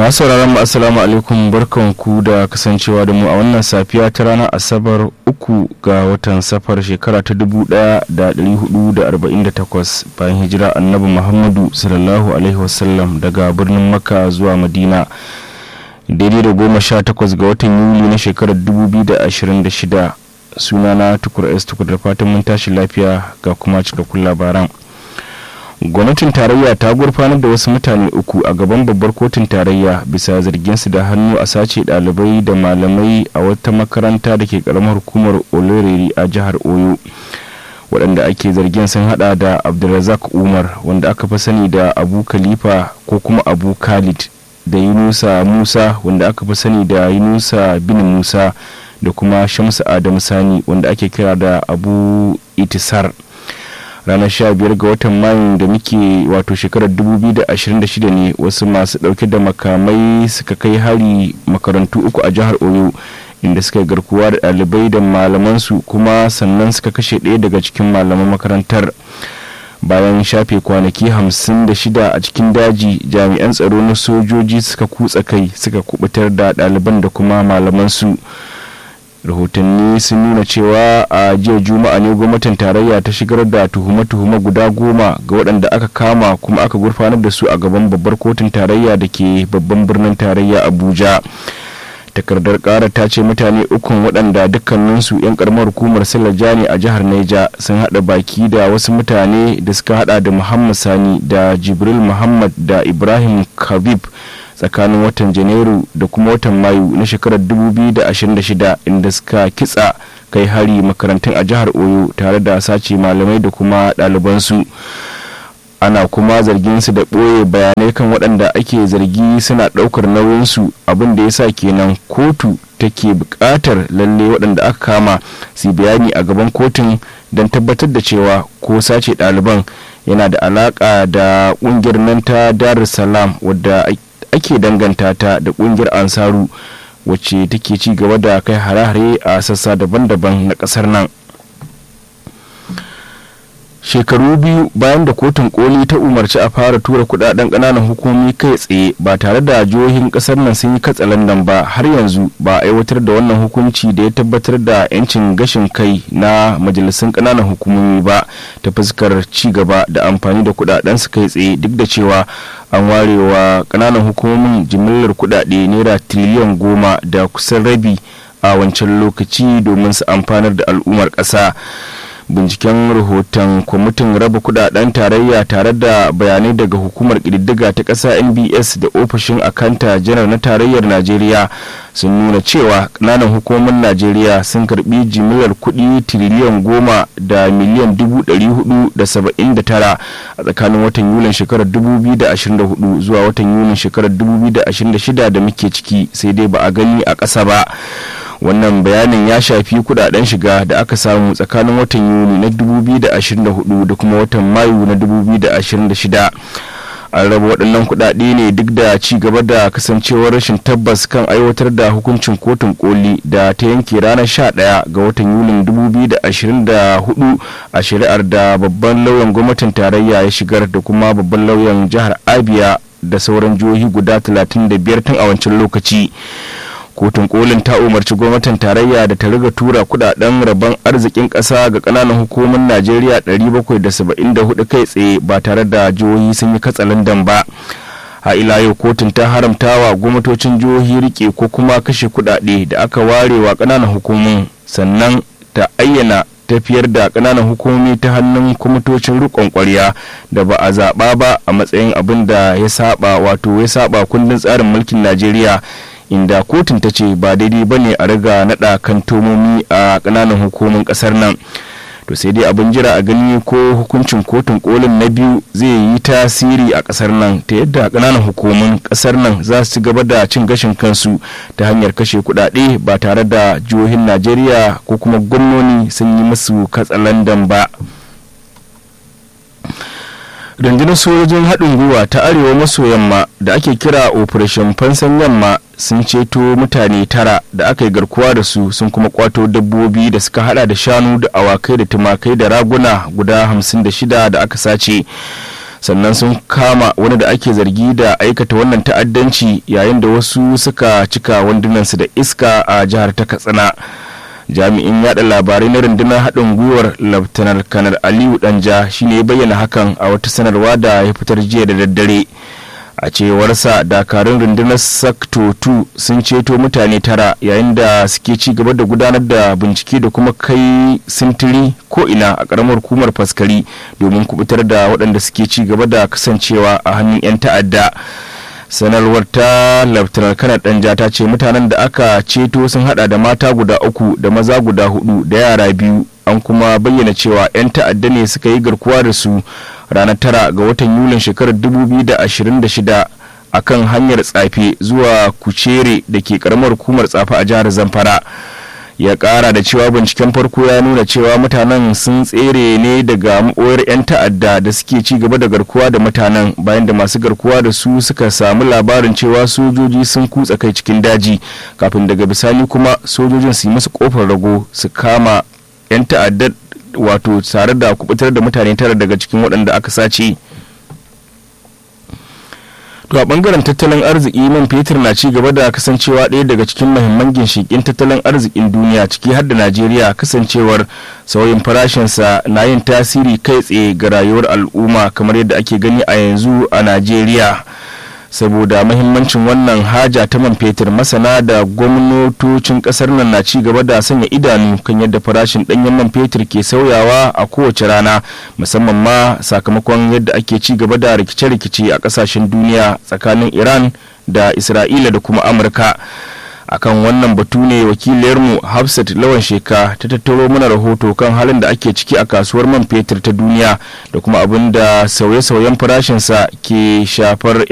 masu sauraron mu assalamu alaikum barkanku da kasancewa da mu a wannan safiya ta ranar asabar uku ga watan safar shekara ta 1448 bayan hijira annabi muhammadu sallallahu alaihi wasallam daga birnin makka zuwa madina daidai da goma sha takwas ga watan yuli na shekarar 2026 sunana tukur s tukur da fatan mun tashi lafiya ga kuma cikakkun labaran gwamnatin tarayya ta gurfanar da wasu mutane uku a gaban babbar kotun tarayya bisa zarginsu da hannu a sace dalibai da malamai a wata makaranta da ke karamar hukumar oloreri a jihar oyo waɗanda ake zargin sun hada da abdulrazak umar wanda aka fi sani da abu khalifa ko kuma abu khalid da yunusa musa wanda aka fi sani da yunusa bin musa da kuma shamsu adamu sani wanda ake kira da abu itisar ranar 15 ga watan mayu da muke wato shekarar 2026 ne wasu masu dauke da makamai suka kai hari makarantu uku a jihar oyo inda suka garkuwa da ɗalibai da malamansu kuma sannan suka kashe ɗaya daga cikin malaman makarantar bayan shafe kwanaki 56 a cikin daji jami'an tsaro na sojoji suka kutsa kai suka kubutar da ɗaliban da kuma malamansu rahotanni sun nuna cewa a jiya juma'a ne gwamnatin tarayya ta shigar da tuhume-tuhume guda goma ga waɗanda aka kama kuma aka gurfanar da su a gaban babbar kotun tarayya da ke babban birnin tarayya abuja takardar kara ta ce mutane ukun waɗanda dukkaninsu 'yan karamar hukumar ne a jihar neja sun haɗa baki da wasu mutane da suka haɗa da muhammad sani da jibril muhammad da ibrahim khabib tsakanin watan janairu da kuma watan mayu na shekarar 2026 inda suka kitsa kai hari makarantun a jihar oyo tare da sace malamai da kuma ɗalibansu ana kuma zargin su da ɓoye bayanai kan waɗanda ake zargi suna ɗaukar nauyinsu abin da ya sa kenan kotu take buƙatar lalle waɗanda aka kama su bayani a gaban kotun don tabbatar da cewa ko sace ɗaliban yana da alaƙa da ƙungiyar nan ta darussalam wadda ake danganta ta da kungiyar ansaru wacce take ci gaba da kai hare-hare a sassa daban-daban na kasar nan shekaru biyu bayan da kotun koli ta umarci a fara tura kudaden kananan hukumomi kai tsaye ba tare da jihohin kasar nan sun yi katsalandan ba har yanzu ba a aiwatar da wannan hukunci da ya tabbatar da 'yancin gashin kai na majalisun kananan hukumomi ba ta fuskar ci gaba da amfani da kudaden su kai tsaye duk da cewa an ware wa kananan hukumomin jimillar kudade naira tiliyan goma da kusan rabi a wancan lokaci domin su amfanar da al'ummar ƙasa. binciken rahoton kwamitin raba kudaden tarayya tare da bayanai daga hukumar ƙididdiga ta ƙasa nbs da ofishin akanta janar na tarayyar najeriya sun nuna cewa ƙananan hukumomin najeriya sun karbi jimillar kuɗi tiriliyan goma da miliyan dubu ɗari hudu da saba'in da tara a tsakanin watan yulin shekarar 2024 zuwa watan yulin shekarar 2026 da muke ciki sai dai ba a gani a ƙasa ba wannan bayanin ya shafi kudaden shiga da aka samu tsakanin watan yuni na 2024 da kuma watan mayu na 2026 an raba waɗannan kuɗaɗe ne duk da ci gaba da kasancewar rashin tabbas kan aiwatar da hukuncin kotun koli da ta yanke ranar 11 ga watan yulin 2024 a shari'ar da babban lauyan gwamnatin tarayya ya shigar da kuma babban lauyan jihar abia da sauran jihohi guda 35 tun a wancan lokaci kotun kolin ta umarci gwamnatin tarayya da ta riga tura kudaden rabon arzikin kasa ga kananan hukumomin najeriya 774 kai tsaye ba tare da jihohi sun yi katsalandan ba a ila yau kotun ta haramta wa gwamnatocin jihohi rike ko kuma kashe kudade da aka ware wa kananan hukumomin sannan ta ayyana tafiyar da kananan hukumomi ta hannun kwamitocin rikon kwarya da ba a zaɓa ba a matsayin abin da ya saba wato ya saba kundin tsarin mulkin najeriya inda kotun ta ce ba daidai ba ne a riga naɗa kan tomomi a ƙananan hukumin ƙasar nan to sai dai abin jira a gani ko hukuncin kotun kolin na biyu zai yi tasiri a ƙasar nan ta yadda ƙananan hukumin ƙasar nan za su gaba da cin gashin kansu ta hanyar kashe kuɗaɗe ba tare da jihohin najeriya ko kuma gwamnoni sun yi musu katsalandan ba rundunar sojojin haɗin gwiwa ta arewa maso yamma da ake kira operation fansan yamma sun ceto mutane tara da aka yi garkuwa da su sun kuma kwato dabbobi da suka hada da shanu da awakai da tumakai da raguna guda hamsin da shida da aka sace sannan sun kama wani da ake zargi da aikata wannan ta'addanci yayin da wasu suka cika wandunansu da iska a jihar ta katsina jami'in yada labarai na rundunar haɗin gwiwar laftanar kanar aliyu danja shine ya bayyana hakan a wata sanarwa da ya fitar jiya da daddare a cewarsa dakarun rundunar sakto 2 sun ceto mutane tara yayin da suke ci gaba da gudanar da bincike da kuma kai sintiri ko ina a karamar hukumar faskari domin kubutar da waɗanda suke ci gaba da kasancewa a hannun 'yan ta'adda sanarwar ta laftanar kanar danja ta ce mutanen da aka ceto sun hada da mata guda uku da maza guda hudu da yara biyu an kuma bayyana cewa 'yan ta'adda ne suka yi garkuwa da su ranar tara ga watan yulin shekarar 2026 a kan hanyar tsafe zuwa kucere da ke karamar hukumar tsafe a jihar zamfara ya kara da cewa binciken farko ya nuna cewa mutanen sun tsere ne daga maɓoyar 'yan ta'adda da suke ci gaba da garkuwa da mutanen bayan da masu garkuwa da su suka samu labarin cewa sojoji sun kutsa kai cikin daji kafin daga bisani kuma sojojin su yi musu kofar rago su kama 'yan ta'adda wato tare da kubutar da mutane tara daga cikin waɗanda aka sace to a bangaren tattalin arziki man fetur na ci gaba da kasancewa ɗaya daga cikin mahimman ginshiƙin tattalin arzikin duniya ciki har da najeriya kasancewar sauyin farashinsa na yin tasiri kai tsaye ga rayuwar al'umma kamar yadda ake gani a yanzu a najeriya saboda mahimmancin wannan haja ta man fetur masana da gwamnatocin kasar nan na ci gaba da sanya idanu kan yadda farashin danyen man fetur ke sauyawa a kowace rana musamman ma sakamakon yadda ake ci gaba da rikice-rikice a kasashen duniya tsakanin iran da isra'ila da kuma amurka akan wannan batu ne wakiliyarmu hafsat lawan sheka ta tattaro mana rahoto kan halin da ake ciki a kasuwar man fetur ta duniya da kuma abin da sauye-sauyen farashinsa ke shafar